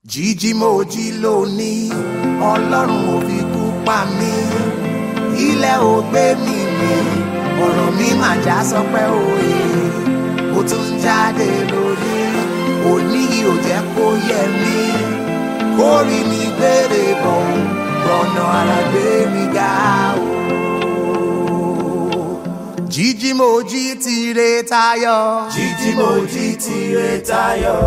jíjí mo jí lónìí ọlọ́run ò fi kú pa mí ilẹ̀ ò gbé mi mì ọ̀rọ̀ mi mà já sọpẹ́ òye ó tún jáde lórí òní yìí ò jẹ́ kó yẹ mí kó rí mi gbére bọ̀ rọ̀nà ara gbé mi ga o. jíjí mo jí tire tayọ. jíjí mo jí tire tayọ.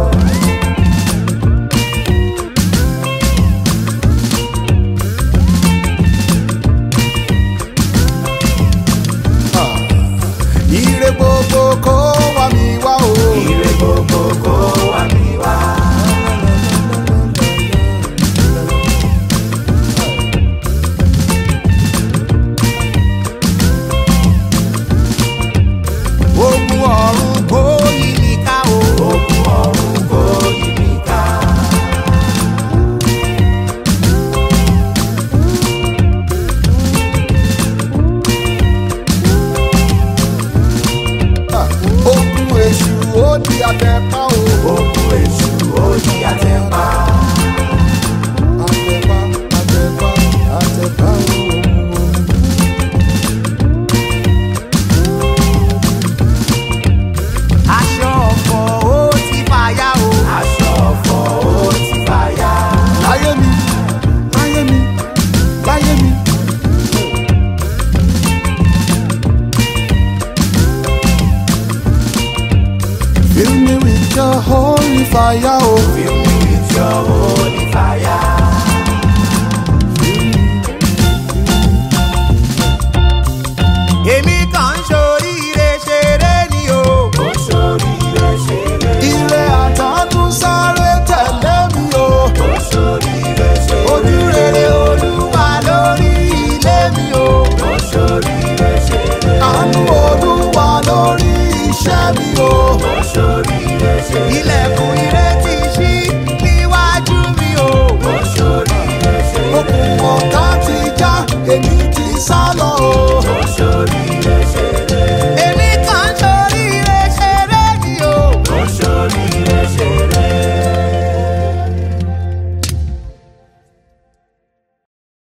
ire gbogbo kó wá mi wá o. ire gbogbo kó wá mi wá. ogun ọ̀run kó yí mi ká o. ogun ọ̀run kó yí mi ká. ogun èṣù ó di àtẹ̀pá o. ogun èṣù ó di àtẹ̀pá. àtẹ̀pá àtẹ̀pá àtẹ̀pá o. aṣọ ọ̀fọ̀ ó ti fàya o. aṣọ ọ̀fọ̀ ó ti fàya. láyé mi láyé mi láyé mi. Fill me with your holy fire, oh.